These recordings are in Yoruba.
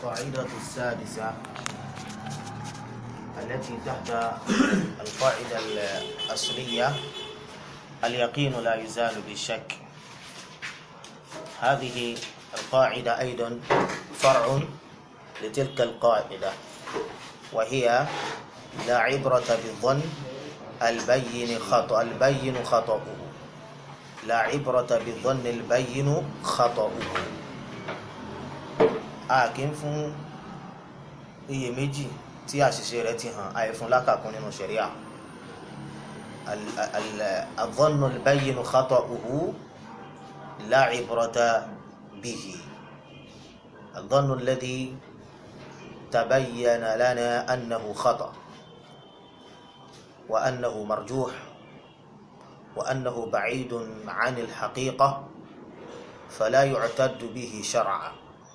القاعدة السادسة التي تحت القاعدة الأصلية اليقين لا يزال بالشك هذه القاعدة أيضا فرع لتلك القاعدة وهي لا عبرة بالظن البين خطأ البين خطأه لا عبرة بالظن البين خطأه a kì í fún iyèméjì tí àṣìṣe rẹ̀ ti hàn àìfún lákàkún nínú ṣẹ̀ríà الظن البين خطأه لا عبرة به الظن الذي تبين لنا أنه خطأ وأنه مرجوح وأنه بعيد عن الحقيقة فلا يعتد به شرعا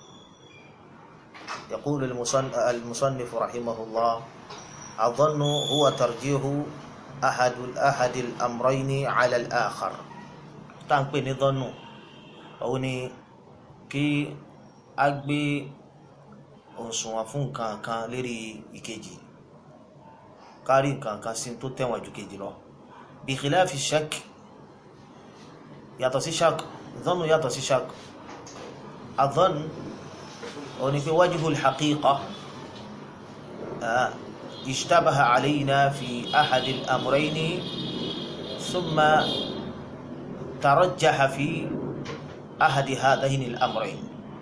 يقول المصنف رحمه الله الظن هو ترجيح أحد أحد الأمرين على الآخر تانبي نظن أو ni kí a gbé òṣùwọ̀n fún nǹkan kan lérí ìkejì kárí nǹkan kan sí tó tẹ̀wọ̀n ju kejì lọ bí khilafi shak yàtọ̀ sí shak dhannu yàtọ̀ sí shak adhann oni pé wajhu al-haqiqa ishtabaha alayna fi ahad al-amrayn thumma tarajjaha fi ahad hadhayn al-amrayn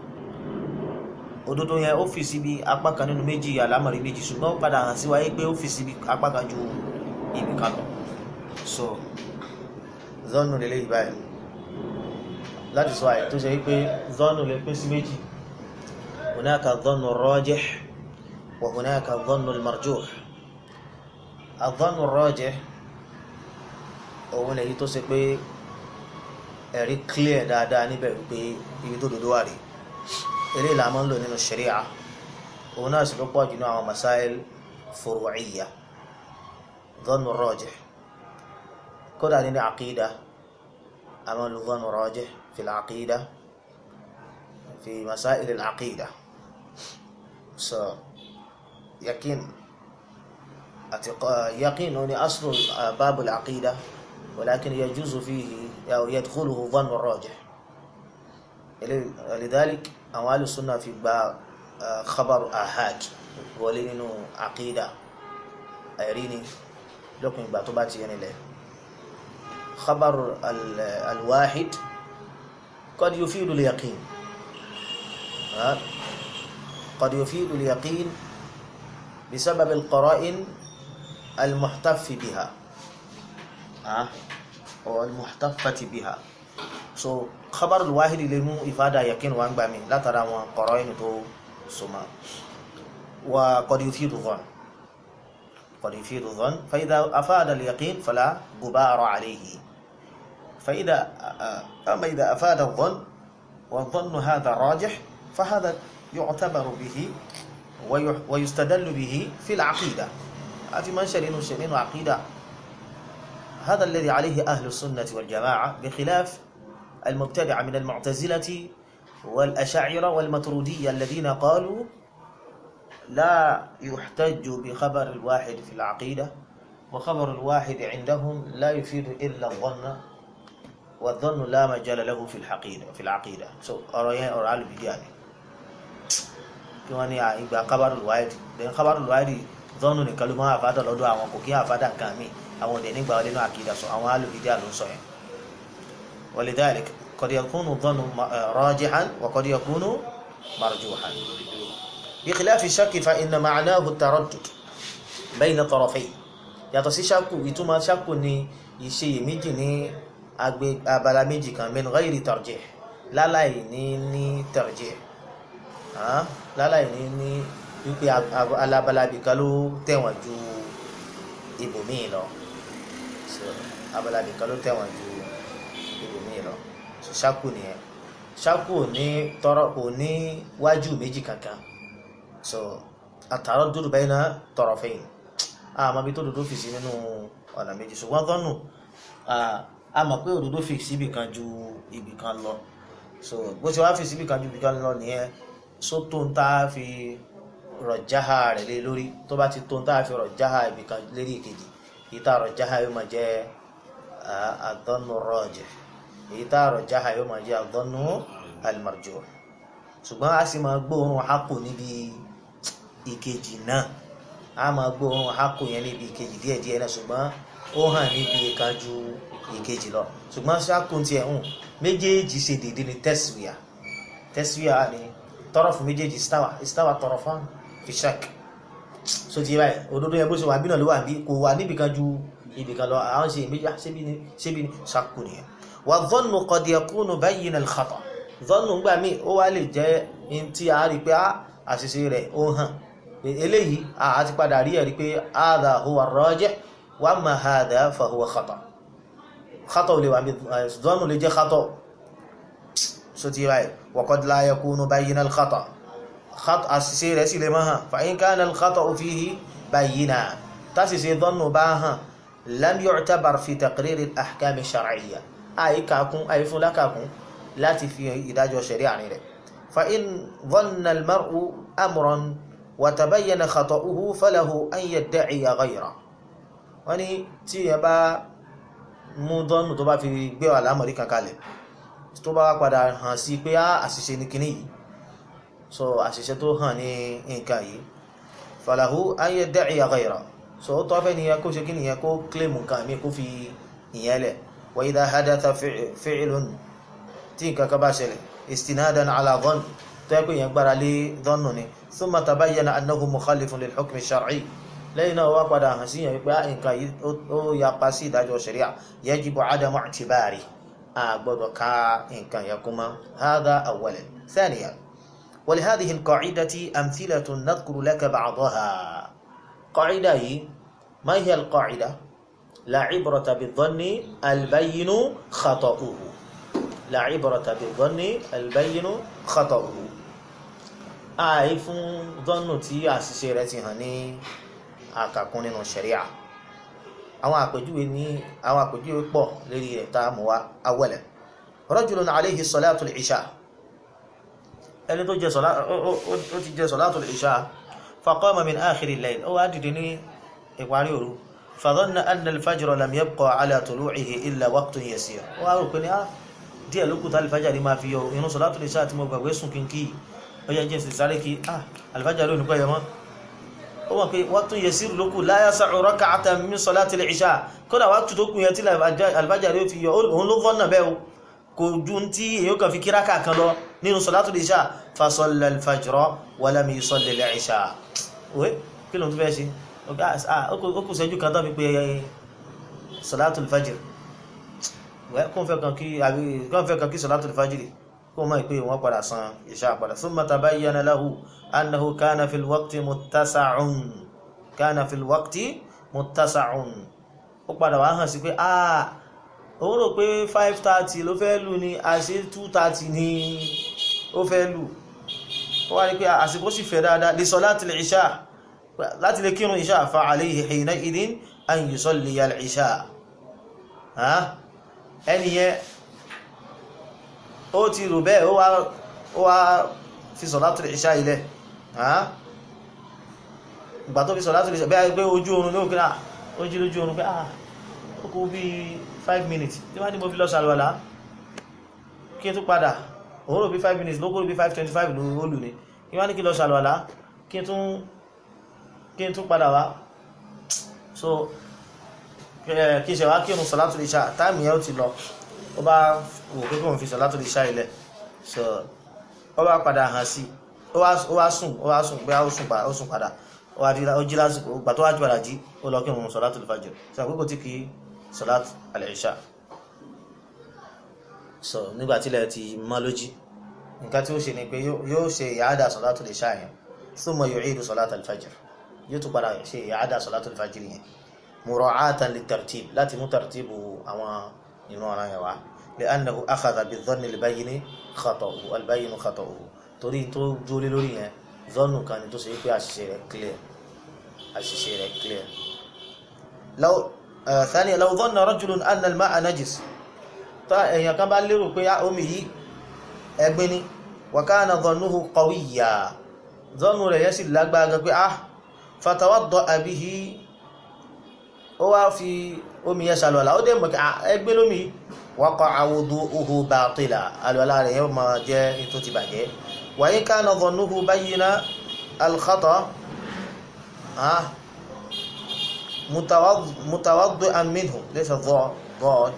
òdodo yẹn ó fi síbi apá kan nínú méjì àlámọ̀rí méjì ṣùgbọ́n padà hàn sí wáyé pé ó fi síbi apá kan ju ibi kan lọ so zọ́nù lè léyìí báyìí láti sọ àyè tó ṣe wípé zọ́nù lè pín sí méjì هناك الظن الراجح وهناك الظن المرجوح الظن الراجح òun lèyí tó ṣe pé ẹ̀rí clear dáadáa níbẹ̀ wípé ibi tó dodo wà rí eré ìlà máa ń lò nínú sharia òun náà sì ló pọ̀ jù ní àwọn masáìl furu'iyya ظن الراجح kódà nínú àkídà a máa ń lo ظن الراجح في العقيدة في مسائل العقيدة so يقين يقين هو أصل باب العقيدة ولكن يجوز فيه أو يدخله ظن الراجح لذلك أموال السنة في باب خبر آحاد ولين عقيدة أيريني لكن باتوباتي يعني له خبر الواحد قد يفيد اليقين قد يفيد اليقين بسبب القرائن المحتف بها أو المحتفة بها so خبر الواحد لمو إفادة يقين وان بامي لا ترى وان قرائن تو سما وقد يفيد الظن قد يفيد الظن فإذا أفاد اليقين فلا غبار عليه فإذا أما إذا أفاد الظن والظن هذا راجح فهذا يعتبر به ويستدل به في العقيدة في منشر شرين وعقيدة هذا الذي عليه أهل السنة والجماعة بخلاف المبتدع من المعتزلة والأشاعرة والمترودية الذين قالوا لا يحتج بخبر الواحد في العقيدة وخبر الواحد عندهم لا يفيد إلا الظن والظن لا مجال له في الحقيقة في العقيدة so ọ̀rọ̀ yẹn ọ̀rọ̀ alùbídíà ni kí wọ́n ní ìgbà kábàrù wáìdì lẹ́yìn kábàrù wáìdì zọ́nù nìkan ló máa àfádà lọ́dọ̀ àwọn kò kí àfádà nǹkan mi àwọn òde nígbà wọlé náà àkìdá sọ àwọn alùbídíà ló ń sọ yẹn ولذلك قد يكون الظن راجحا وقد يكون مرجوحا بخلاف الشك فإن معناه التردد بين طرفين yàtọ̀ sí ṣákù ìtumọ̀ ṣákù ni ìṣeyèméjì ní abala méjì kan min ghairi tarjih láláì ní ní tarjih láláì ní ní wípé alábalabi kan ló tẹ̀wọ̀n ju ibòmíì lọ abalabi kan ló tẹ̀wọ̀n ju ibòmíì lọ ṣákù nìyẹn ṣákù ní tọrọ kò ní wájú méjì kankan so at-taraddud bayna tarafayn àmọ́ bí tó dodo fi sí nínú ọ̀nà méjì ṣùgbọ́n gọ́nù a mọ̀ pé òdodo fi síbì kan ju ibì kan lọ so bó ṣe wá fi síbì kan ju ibì kan lọ nìyẹn sótó ń tá a fi rọ̀jáhà rẹ̀ lé lórí tó bá ti tó ń tá a fi rọ̀jáhà ibìkan lérí ìkejì èyí tá a rọ̀jáhà yóò máa jẹ́ àdánù rọ́ọ̀jẹ̀ èyí tá a rọ̀jáhà yóò máa jẹ́ àdánù alimarjo ṣùgbọ́n a sì máa gbóòórùn hákò níbi ìkejì náà a máa gbóòórùn hákò yẹn níbi ìkejì díẹ̀díẹ̀ náà ṣùgbọ́n ó hàn níbi kan ju ìkejì lọ ṣùgbọ́n ṣákùn tiẹ̀ hùn méjèèjì ṣe dédé ní tẹ́síwìà tẹ́síwìà ni tọrọfù méjèèjì istawa istawa tọrọfán fi ṣak so ti báyìí òdodo yẹn bó ṣe wà bí náà ló wà bí kò wà níbi kan ju ibì kan lọ àwọn ṣe méjì ṣébi ni ṣébi ni ṣákùn nìyẹn wà dhannu qad yakunu bayyin al-khata dhannu gbà mí ó wá lè jẹ́ in tí a rí pé àṣìṣe rẹ̀ ó hàn eléyìí a ti padà rí ẹ̀rí pé hadha huwa ar-rajih wa amma hadha fa huwa khata خطأ لو عم ظن اللي جه خطأ ستي راي وقد لا يكون بين الخطأ خطأ السير سي لما فإن كان الخطأ فيه بينا تاسي ظن باها لم يعتبر في تقرير الأحكام الشرعية أي كاكون أي فلا كاكون لا في إداج شريعة نيره فإن ظن المرء أمرا وتبين خطأه فله أن يدعي غيره وني تي با mú dọ́nù tó bá fi gbé wà lámọ̀rí kankalẹ̀ tó bá padà hàn sí pé á àṣìṣe ní kíní yìí so àṣìṣe tó hàn ní nǹkan yìí falahu an yadda'i ghayra so ó tọ́fẹ́ ni kó ṣe kíní yẹn kó kílèmù nǹkan mi kó fi ìyẹn lẹ̀ wa idha hadatha fi'lun tí nǹkan kan bá ṣẹlẹ̀ istinadan ala dhann tó yẹ pé yẹn gbára lé dhannu ni thumma tabayyana annahu mukhalifun lil hukmi shar'i lẹ́yìn náà wá padà hàn síyàn wípé nǹkan yìí ó yapa sí ìdájọ́ ṣẹ̀ríà yajibu adamu i'tibari a gbọ́dọ̀ ká nǹkan yẹn kúmọ́ hadha awwalan thaniyan wa li hadhihi al-qa'idati amthilatun nadhkuru laka ba'daha qa'ida yìí ma hiya al-qa'ida la ibrata bi-dhanni al-bayyinu khata'uhu la ibrata bi-dhanni al-bayyinu khata'uhu àì fún dhannu tí àṣìṣe rẹ̀ ti hàn ní àkàkún nínú ṣẹ̀ríà àwọn àpèjúwe ní àwọn àpèjúwe pọ̀ lérí rẹ̀ tá a mú wa awẹ́lẹ̀ rajulun alayhi salatu al-isha ẹni tó jẹ sọlá ó ti jẹ salatu al-isha faqama min akhir al-layl ó wá dìde ní ìparí òru fadhanna anna al-fajra lam yabqa ala tulu'ihi illa waqtun yasir ó wá rò pé ní á díẹ̀ ló kù tá al-fajr máa fi yọ inú salatu al-isha tí mo gbàgbé sùn kínkí ó yẹ jẹ́ sì sáré kí ah al-fajr lónìí pẹ́ yẹ mọ́ ó mọ̀ pé waqtu yasir lókù la yasa'u rak'atan min salati al-isha kódà waqtu tó kù yẹn tí al-fajr yóò fi yọ òun ló fọ́nà bẹ́ẹ̀ o kò ju tí èyàn kan fi kíráka kan lọ nínú salatu al-isha fa salla al-fajra wa lam yusalli al-isha òwe kí ló ń fẹ́ ṣe ó kù sẹ́jú kan tó fi pé salatu al-fajr kó n fẹ́ kan kí salatu al-fajr kó mọ̀ pé wọ́n padà san ìṣá padà thumma tabayyana lahu annahu kana fil waqti muttasa'un kana fil waqti muttasa'un ó padà wá hàn sí pé ah òun rò pé 5:30 ló fẹ́ lù ní àṣẹ 2:30 ni ó fẹ́ lù ó wá rí pé àsìkò sì fẹ́ dáadáa li salatil ìṣá láti lè kírun ìṣá fa alayhi hina idin an yusalliya al-ìṣá ẹniyẹn ó ti rò bẹ́ẹ̀ ó wá fi sọ̀látù ìṣá ilẹ̀ ìgbà tó fi sọ̀látù ìṣá bẹ́ẹ̀ pé ojú oorun ní òkúra ojú lójú oorun pé ah ó kú bí 5 minutes tí wọ́n ní mo fi lọ sàlọ́lá kí n tún padà òun rò bí 5 minutes lókòrò bí 525 ló ó lù ní kí wọ́n ní kí lọ sàlọ́lá kí n tún padà wá so kí ṣe wá kí òun sọ̀látù ìṣá táìmù yẹn ó ti lọ ó bá wò pé kóun fi sọ̀látù ìṣá ilẹ̀ so ó bá padà hàn sí ó wá sùn ó wá sùn pé ó sùn padà ó wá jí lásìkò gbà tó wá jí padà jí ó lọ kí òun sọ̀látù ìfàjr so àkókò tí kì í sọ̀látù al-ìṣá so nígbà tílẹ̀ ti mọ́ lójí nǹkan tí ó ṣe ni pé yóò ṣe ìyáàdà sọ̀látù al-ìṣá yẹn thumma yu'idu sọ̀látù al-fajr yóò tún padà ṣe ìyáàdà sọ̀látù al-fajr yẹn mura'atan lit-tartib láti mú tartibu àwọn inú ọ̀ràn yẹn wá li'annahu akhadha bi-dhanni al-bayyin khata'uhu al-bayyin khata'uhu torí tó dúró lé lórí yẹn zọ́nù kan ni tó ṣe pé àṣìṣe rẹ̀ clear àṣìṣe rẹ̀ clear law thaniya law dhanna rajulun anna al-ma'a najis tá èèyàn kan bá lérò pé omi yìí ẹ̀gbin ni wa kana dhannuhu qawiyya dhannu rẹ̀ yẹ́ sì lágbára pé ah fatawadda'a bihi ó wá fi omi yẹn ṣàlọ́lá ó dẹ̀ mọ̀ ẹgbẹ́ lómi waqa'a wudu'uhu batila àlọ́lá rẹ̀ yẹ́ ma jẹ́ tó ti bàjẹ́ wa in kana dhannuhu bayyina al-khata mutawaddi'an minhu laysa dhad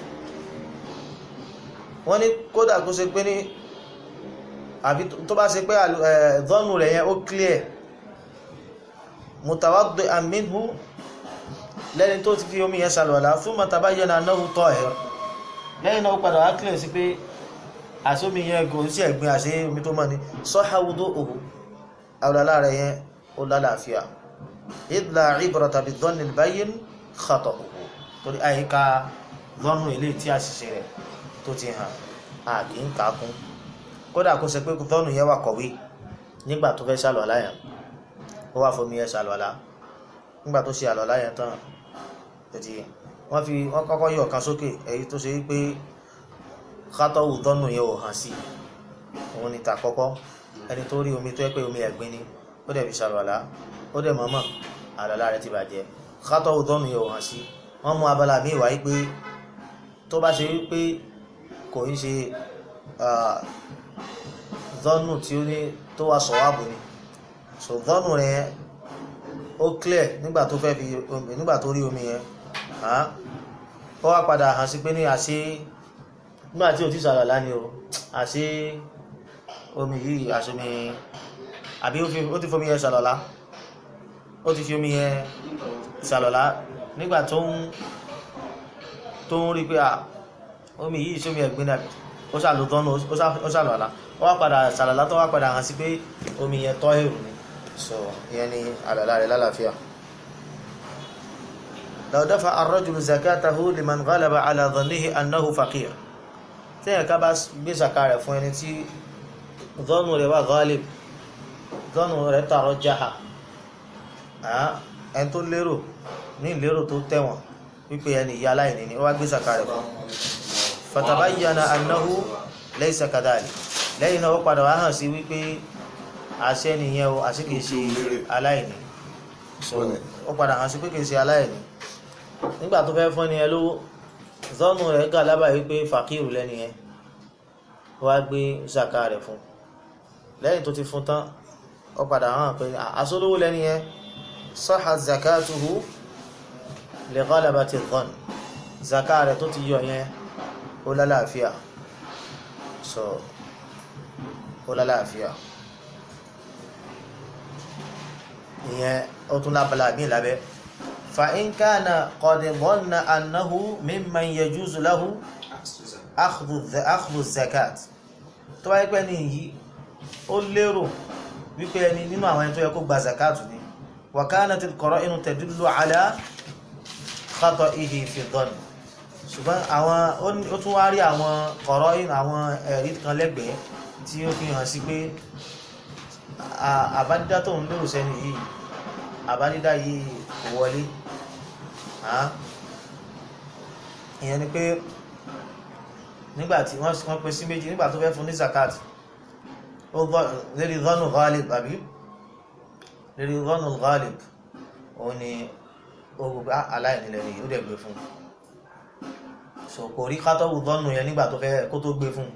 wọ́n ní kódà kó ṣe pé ní àbí tó bá ṣe pé dhannu rẹ̀ yẹn ó clear mutawaddi'an minhu lẹ́ni tó ti fi omi yẹn ṣàlùwàlá thumma tabayyana annahu tahir lẹ́yìn náà ó padà wá kílẹ̀ sí pé àsómi yẹn kò sí ẹ̀gbin àṣẹ omi tó mọ́ ni sahha wudu'uhu àwòlálá rẹ̀ yẹn ó lálàáfíà idh la ibrata bidhanni al-bayyin khata'uhu torí àyíká lọ́nù ilé tí àṣìṣe rẹ̀ tó ti hàn á kì í kàákún kódà kó ṣe pé lọ́nù yẹn wà kọ̀wé nígbà tó fẹ́ ṣàlùwàlá yẹn ó wà fomi yẹn ṣàlùwàlá nígbà tó ṣe àlọ́lá yẹn tán tètè wọ́n fi wọ́n kọ́kọ́ yọ ọ̀kan sókè èyí tó ṣe wípé kátọ́wù dọ́nù yẹn ò hàn sí òun ni tàkọ́kọ́ ẹni tó rí omi tó yẹ pé omi ẹ̀gbin ni ó dẹ̀ fi ṣàlọ́lá ó dẹ̀ mọ̀ọ́mọ̀ àlọ́lá rẹ̀ ti bàjẹ́ kátọ́wù dọ́nù yẹn ò hàn sí wọ́n mú abala míì wáyé pé tó bá ṣe wípé kò ń ṣe dọ́nù tí ó ní tó wà sọ̀wáàbù ni so dọ́nù rẹ̀ ó clear nígbà tó fẹ́ fi omi nígbà tó rí omi yẹn ó wá padà hàn sí pé ní àṣé nígbà tí ò ti ṣàlàlá ni o àṣé omi yìí àṣomi àbí ó ti fomi yẹn ṣàlàlá ó ti fi omi yẹn ṣàlàlá nígbà tó ń tó ń rí pé à omi yìí ṣomi ẹ̀gbin náà ó ṣàlò tọ́nu ó ṣàlàlá ó wá padà ṣàlàlá tó wá padà hàn sí pé omi yẹn tọ́ èrò ni so ìyẹn ni àlàlá rẹ̀ lálàáfíà law dafa ar-rajulu zakatahu liman ghalaba ala dhannihi annahu faqir tí ẹ̀ka bá gbé zaka rẹ̀ fún ẹni tí dhannu rẹ̀ wà ghalib dhannu rẹ̀ tààrọ̀ jaha ẹni tó lérò ní ìlérò tó tẹ̀wọ̀n wípé ẹni ìyá aláìní ni ó wá gbé zaka rẹ̀ fún fatabayyana annahu laysa kadhalik lẹ́yìn náà ó padà wá hàn sí wípé àṣẹ nìyẹn o àṣẹ kìí ṣe aláìní so ó padà hàn sí pé kìí ṣe aláìní nígbà tó fẹ́ fún ẹni ẹ lówó zọ́nù rẹ̀ gà lábàá wípé fàkírù lẹ́ni yẹn wá gbé zaka rẹ̀ fún lẹ́yìn tó ti fún tán ó padà hàn pé àṣọlówó lẹ́ni yẹn sahha zakatuhu li ghalabati dhann zaka rẹ̀ tó ti yọ yẹn ó lálàáfíà so ó lálàáfíà ìyẹn ó tún lábala mí lábẹ́ fa in kana qad dhanna annahu mimman yajuzu lahu akhdhu zakat tó wáyé pẹ́ ní yìí ó lérò wípé ẹni nínú àwọn ẹni tó yẹ kó gba zakat ni wa kanat al-qara'inu tadullu ala khata'ihi fi dhann ṣùgbọ́n àwọn ó tún wá rí àwọn qara'in àwọn ẹ̀rí kan lẹ́gbẹ̀ẹ́ tí ó fi hàn sí pé àbádídá tó ń lérò sẹ́ni yìí àbádídá yìí kò wọlé ìyẹn ni pé nígbàtí wọ́n pín sí méjì nígbà tó fẹ́ fún ní zakat lérí dhanu ghalib àbí lérí dhanu ghalib òun ni ogun aláìnílẹ̀ ni ó dẹ̀ gbé fún so kò rí kátọ́wù dhanu yẹn nígbà tó fẹ́ kó tó gbé fún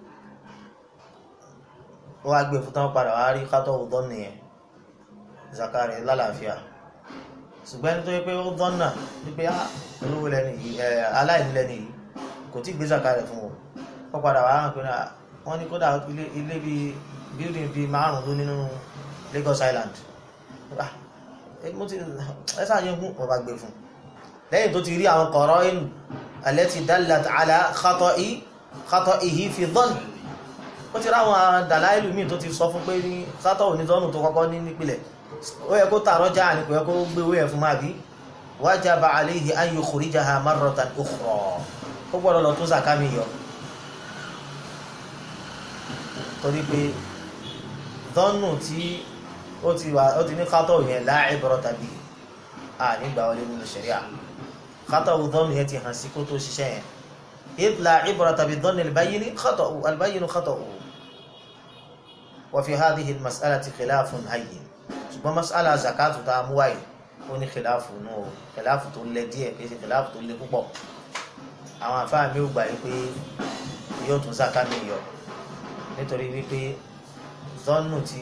ó wá gbé fún tán padà wá rí kátọ́wù dhanu yẹn zakari lálàáfíà ṣùgbọ́n ẹni tó yẹ pé ó dọ́nà wípé olówó lẹ́ni yìí aláìní lẹ́ni yìí kò tí gbé zakari fún wọn ó padà wá hàn pé wọ́n ní kódà ilé bíi building bíi márùn ló nínú Lagos Island ẹ sáàyè fún ọba gbé fún lẹ́yìn tó ti rí àwọn kọ̀ọ̀rọ̀ inú allati dallat ala khata'ihi fi dhann ó ti ráwọn dàláìlú míì tó ti sọ fún pé ní sátọ̀ onítọ́nù tó kọ́kọ́ ní nípìnlẹ̀ ó yẹ kó tààrọ já ní kò yẹ kó gbé owó yẹn fún máa bí wajaba alayhi an yukhrijaha marratan ukhra ó gbọ́dọ̀ lọ tún zaka mi yọ torí pé dọ́nù tí ó ti wà ó ti ní kátọ̀ yẹn la ibrata bi à nígbà wọlé nínú ṣẹ̀ríà kátọ̀ dọ́nù yẹn ti hàn sí kó tó ṣiṣẹ́ yẹn idh la ibrata bi dhanni al-bayyin khata'u al-bayyin khata'u wa fi hadhihi al-mas'alati khilafun hayyin ṣùgbọ́n mas'ala zakatu tá a mú wáyé ó ní khilafu nù o khilafu tó lẹ díẹ̀ kì í ṣe khilafu tó lẹ púpọ̀ àwọn afáà mi ò gbà yí pé yóò tún zaka mi yọ nítorí wípé zọ́nù ti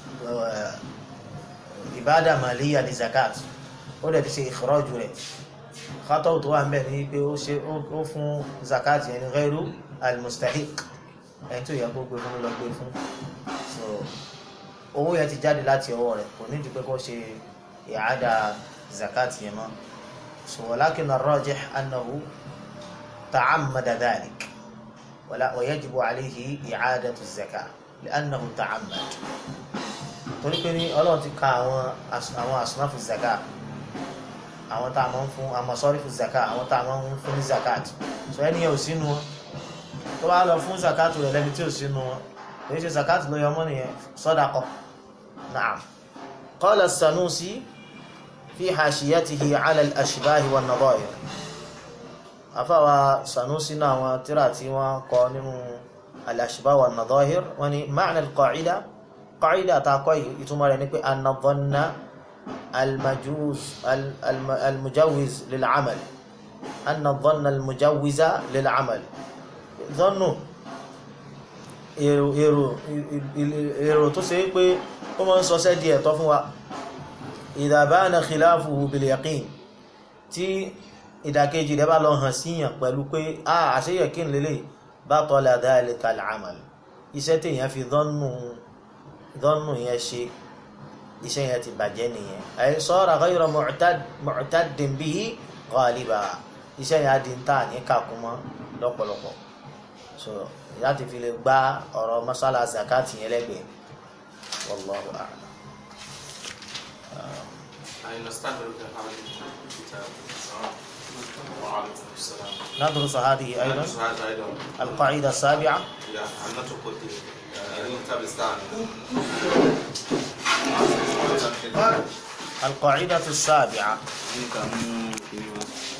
ìbádà màlíyà ní zakat ó dẹ̀ ti ṣe ìkọ́rọ́jù rẹ̀ kátọ́ tó wà ń bẹ̀ ní pé ó ṣe ó fún zakat yẹn ní ghairu al-mustahiq ẹni tó yẹ kó gbé fún lọ gbé fún so owó yẹn ti jáde láti ọwọ́ rẹ̀ kò nídìí pé kó ṣe ìhádà zakat yẹn mọ́ so walakin ar-rajih annahu ta'ammada dhalik ولا ويجب عليه إعادة الزكاة لأنه تعمد torí pé ní ọlọ́run ti ka àwọn àwọn àsùnáfù zaka àwọn tá a máa ń fún àwọn sọ́rífù zaka àwọn tá a máa ń fún ní zakat so ẹni yẹn ò sínú wọn tó bá lọ fún zakat rẹ lẹni tí ò sínú wọn kò ní ṣe zakat ló yọ mọ́ nìyẹn sadaqa na'am qala as-Sanusi fi hashiyatihi ala al-ashbah wan-nadha'ir afáwa Sanusi náà àwọn tíra tí wọ́n kọ nínú al-ashbah wan-nadha'ir wọ́n ní ma'na al-qa'ida قاعدة تاكوي يتمر نكوي أن الظن المجوز المجوز للعمل أن الظن المجوز للعمل ظنوا èrò èrò èrò tó ṣe pé ó máa ń sọ sẹ́ díẹ̀ tọ́ fún wa idha bana khilafuhu bil yaqin tí ìdàkejì rẹ̀ bá lọ hàn síyàn pẹ̀lú pé a àṣeyẹ̀kín lélẹ̀ batala dhalika al-amal iṣẹ́ téèyàn fi dhannu dọ́nù yẹn ṣe iṣẹ́ yẹn ti bàjẹ́ nìyẹn ay sara ghayra mu'taddin bihi ghaliba iṣẹ́ yẹn á di ń tà ní kàkúmọ́ lọ́pọ̀lọpọ̀ so láti fi lè gbá ọ̀rọ̀ masala zakati yẹn lẹ́gbẹ̀ẹ́ wallahu a'lam. نستعمل هذه الكتاب وعليكم السلام ندرس هذه أيضا ندرس هذا أيضا القاعدة السابعة يا هل نترك الكتاب الثاني القاعدة السابعة Nunca, hum,